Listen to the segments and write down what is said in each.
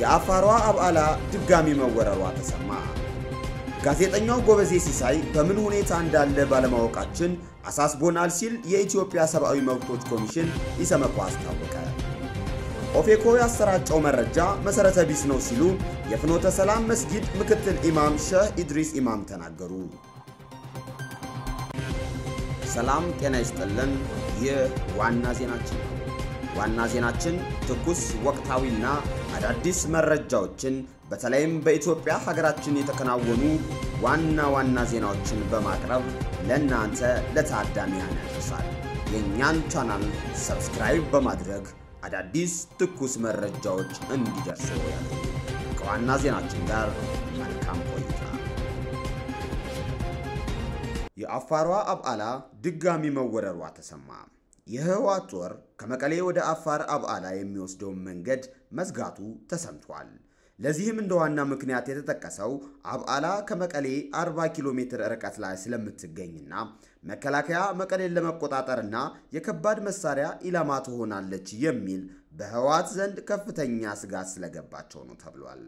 የአፋሯ አብዓላ ድጋሚ መወረሯ ተሰማ። ጋዜጠኛው ጎበዜ ሲሳይ በምን ሁኔታ እንዳለ ባለማወቃችን አሳስቦናል ሲል የኢትዮጵያ ሰብአዊ መብቶች ኮሚሽን ኢሰመኮ አስታወቀ። ኦፌኮ ያሰራጨው መረጃ መሠረተ ቢስ ነው ሲሉ የፍኖተ ሰላም መስጊድ ምክትል ኢማም ሼህ ኢድሪስ ኢማም ተናገሩ። ሰላም ጤና ይስጥልን። ይህ ዋና ዜናችን ነው። ዋና ዜናችን ትኩስ ወቅታዊና አዳዲስ መረጃዎችን በተለይም በኢትዮጵያ ሀገራችን የተከናወኑ ዋና ዋና ዜናዎችን በማቅረብ ለእናንተ ለታዳሚያን ያደርሳል። የእኛን ቻናል ሰብስክራይብ በማድረግ አዳዲስ ትኩስ መረጃዎች እንዲደርሱ ያድርጉ። ከዋና ዜናችን ጋር መልካም ቆይታ። የአፋሯ አብዓላ ድጋሚ መወረሯ ተሰማ። የህወሓት ጦር ከመቀሌ ወደ አፋር አብዓላ የሚወስደውን መንገድ መዝጋቱ ተሰምቷል። ለዚህም እንደ ዋና ምክንያት የተጠቀሰው አብዓላ ከመቀሌ 40 ኪሎ ሜትር ርቀት ላይ ስለምትገኝና መከላከያ መቀሌን ለመቆጣጠርና የከባድ መሳሪያ ኢላማ ትሆናለች የሚል በህወሓት ዘንድ ከፍተኛ ስጋት ስለገባቸው ነው ተብሏል።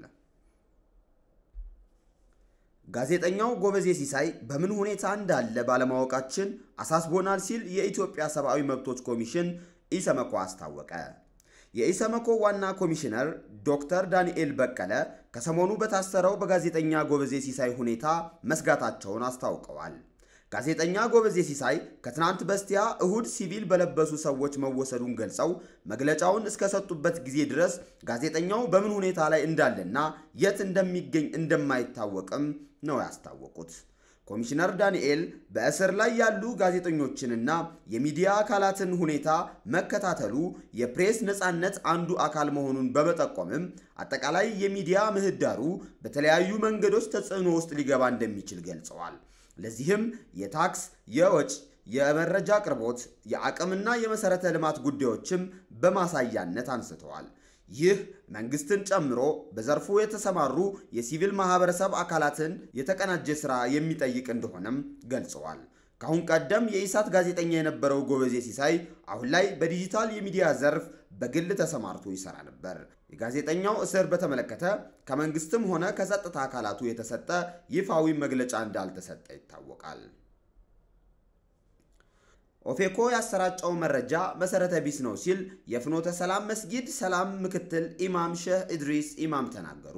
ጋዜጠኛው ጎበዜ ሲሳይ በምን ሁኔታ እንዳለ ባለማወቃችን አሳስቦናል ሲል የኢትዮጵያ ሰብአዊ መብቶች ኮሚሽን ኢሰመኮ አስታወቀ። የኢሰመኮ ዋና ኮሚሽነር ዶክተር ዳንኤል በቀለ ከሰሞኑ በታሰረው በጋዜጠኛ ጎበዜ ሲሳይ ሁኔታ መስጋታቸውን አስታውቀዋል። ጋዜጠኛ ጎበዜ ሲሳይ ከትናንት በስቲያ እሁድ ሲቪል በለበሱ ሰዎች መወሰዱን ገልጸው መግለጫውን እስከሰጡበት ጊዜ ድረስ ጋዜጠኛው በምን ሁኔታ ላይ እንዳለና የት እንደሚገኝ እንደማይታወቅም ነው ያስታወቁት። ኮሚሽነር ዳንኤል በእስር ላይ ያሉ ጋዜጠኞችንና የሚዲያ አካላትን ሁኔታ መከታተሉ የፕሬስ ነፃነት አንዱ አካል መሆኑን በመጠቆምም አጠቃላይ የሚዲያ ምህዳሩ በተለያዩ መንገዶች ተጽዕኖ ውስጥ ሊገባ እንደሚችል ገልጸዋል። ለዚህም የታክስ፣ የወጭ፣ የመረጃ አቅርቦት፣ የአቅምና የመሠረተ ልማት ጉዳዮችም በማሳያነት አንስተዋል። ይህ መንግስትን ጨምሮ በዘርፉ የተሰማሩ የሲቪል ማህበረሰብ አካላትን የተቀናጀ ሥራ የሚጠይቅ እንደሆነም ገልጸዋል። ከአሁን ቀደም የኢሳት ጋዜጠኛ የነበረው ጎበዜ ሲሳይ አሁን ላይ በዲጂታል የሚዲያ ዘርፍ በግል ተሰማርቶ ይሰራ ነበር። የጋዜጠኛው እስር በተመለከተ ከመንግስትም ሆነ ከጸጥታ አካላቱ የተሰጠ ይፋዊ መግለጫ እንዳልተሰጠ ይታወቃል። ኦፌኮ ያሰራጨው መረጃ መሠረተ ቢስ ነው ሲል የፍኖተ ሰላም መስጊድ ሰላም ምክትል ኢማም ሼህ ኢድሪስ ኢማም ተናገሩ።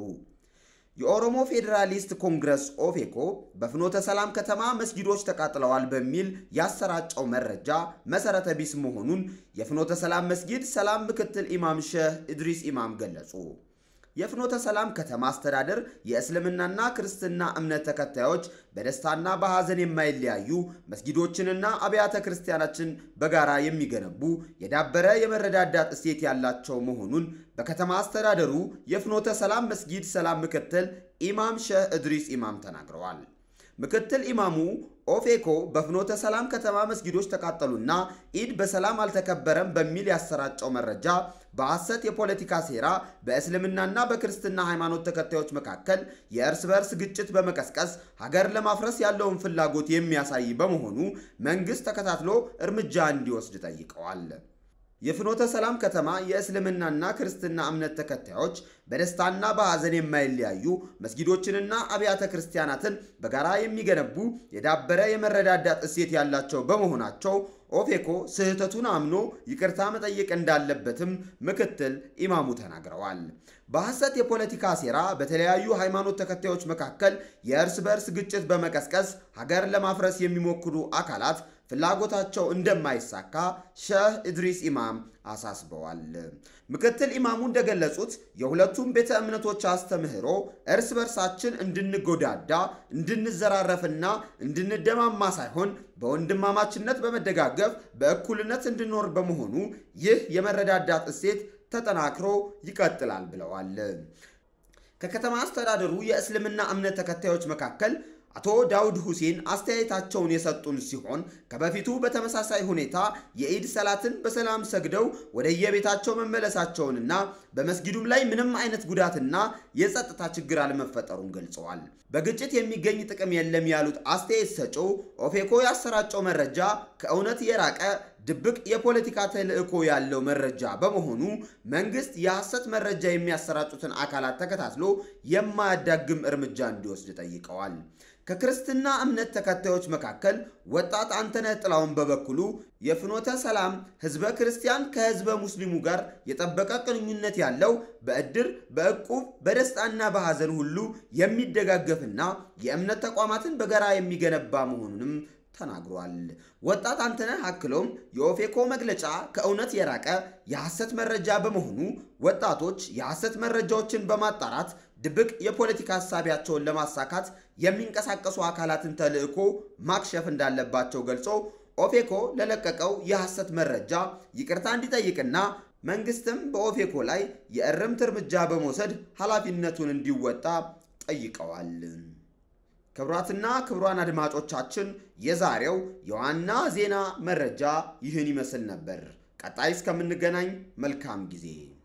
የኦሮሞ ፌዴራሊስት ኮንግረስ ኦፌኮ በፍኖተ ሰላም ከተማ መስጊዶች ተቃጥለዋል በሚል ያሰራጨው መረጃ መሠረተ ቢስ መሆኑን የፍኖተ ሰላም መስጊድ ሰላም ምክትል ኢማም ሼህ ኢድሪስ ኢማም ገለጹ። የፍኖተ ሰላም ከተማ አስተዳደር የእስልምናና ክርስትና እምነት ተከታዮች በደስታና በሐዘን የማይለያዩ መስጊዶችንና አብያተ ክርስቲያናችን በጋራ የሚገነቡ የዳበረ የመረዳዳት እሴት ያላቸው መሆኑን በከተማ አስተዳደሩ የፍኖተ ሰላም መስጊድ ሰላም ምክትል ኢማም ሼህ ኢድሪስ ኢማም ተናግረዋል። ምክትል ኢማሙ ኦፌኮ በፍኖተ ሰላም ከተማ መስጊዶች ተቃጠሉና ኢድ በሰላም አልተከበረም በሚል ያሰራጨው መረጃ በሐሰት የፖለቲካ ሴራ በእስልምናና በክርስትና ሃይማኖት ተከታዮች መካከል የእርስ በርስ ግጭት በመቀስቀስ ሀገር ለማፍረስ ያለውን ፍላጎት የሚያሳይ በመሆኑ መንግሥት ተከታትሎ እርምጃ እንዲወስድ ጠይቀዋል። የፍኖተ ሰላም ከተማ የእስልምናና ክርስትና እምነት ተከታዮች በደስታና በሐዘን የማይለያዩ መስጊዶችንና አብያተ ክርስቲያናትን በጋራ የሚገነቡ የዳበረ የመረዳዳት እሴት ያላቸው በመሆናቸው ኦፌኮ ስህተቱን አምኖ ይቅርታ መጠየቅ እንዳለበትም ምክትል ኢማሙ ተናግረዋል። በሐሰት የፖለቲካ ሴራ በተለያዩ ሃይማኖት ተከታዮች መካከል የእርስ በርስ ግጭት በመቀስቀስ ሀገር ለማፍረስ የሚሞክሩ አካላት ፍላጎታቸው እንደማይሳካ ሼህ ኢድሪስ ኢማም አሳስበዋል። ምክትል ኢማሙ እንደገለጹት የሁለቱም ቤተ እምነቶች አስተምህሮ እርስ በርሳችን እንድንጎዳዳ፣ እንድንዘራረፍና እንድንደማማ ሳይሆን በወንድማማችነት በመደጋገፍ በእኩልነት እንድኖር በመሆኑ ይህ የመረዳዳት እሴት ተጠናክሮ ይቀጥላል ብለዋል። ከከተማ አስተዳደሩ የእስልምና እምነት ተከታዮች መካከል አቶ ዳውድ ሁሴን አስተያየታቸውን የሰጡን ሲሆን ከበፊቱ በተመሳሳይ ሁኔታ የኢድ ሰላትን በሰላም ሰግደው ወደየቤታቸው መመለሳቸውንና በመስጊዱም ላይ ምንም አይነት ጉዳትና የጸጥታ ችግር አለመፈጠሩን ገልጸዋል። በግጭት የሚገኝ ጥቅም የለም ያሉት አስተያየት ሰጪው ኦፌኮ ያሰራጨው መረጃ ከእውነት የራቀ ድብቅ የፖለቲካ ተልዕኮ ያለው መረጃ በመሆኑ መንግስት የሐሰት መረጃ የሚያሰራጩትን አካላት ተከታትሎ የማያዳግም እርምጃ እንዲወስድ ጠይቀዋል። ከክርስትና እምነት ተከታዮች መካከል ወጣት አንተነህ ጥላውን በበኩሉ የፍኖተ ሰላም ህዝበ ክርስቲያን ከህዝበ ሙስሊሙ ጋር የጠበቀ ግንኙነት ያለው በእድር፣ በእቁብ፣ በደስታና በሐዘን ሁሉ የሚደጋገፍና የእምነት ተቋማትን በጋራ የሚገነባ መሆኑንም ተናግሯል። ወጣት አንተነህ አክሎም የኦፌኮ መግለጫ ከእውነት የራቀ የሐሰት መረጃ በመሆኑ ወጣቶች የሐሰት መረጃዎችን በማጣራት ድብቅ የፖለቲካ ሀሳቢያቸውን ለማሳካት የሚንቀሳቀሱ አካላትን ተልዕኮ ማክሸፍ እንዳለባቸው ገልጾ ኦፌኮ ለለቀቀው የሐሰት መረጃ ይቅርታ እንዲጠይቅና መንግስትም በኦፌኮ ላይ የእርምት እርምጃ በመውሰድ ኃላፊነቱን እንዲወጣ ጠይቀዋል። ክቡራትና ክቡራን አድማጮቻችን የዛሬው የዋና ዜና መረጃ ይህን ይመስል ነበር። ቀጣይ እስከምንገናኝ መልካም ጊዜ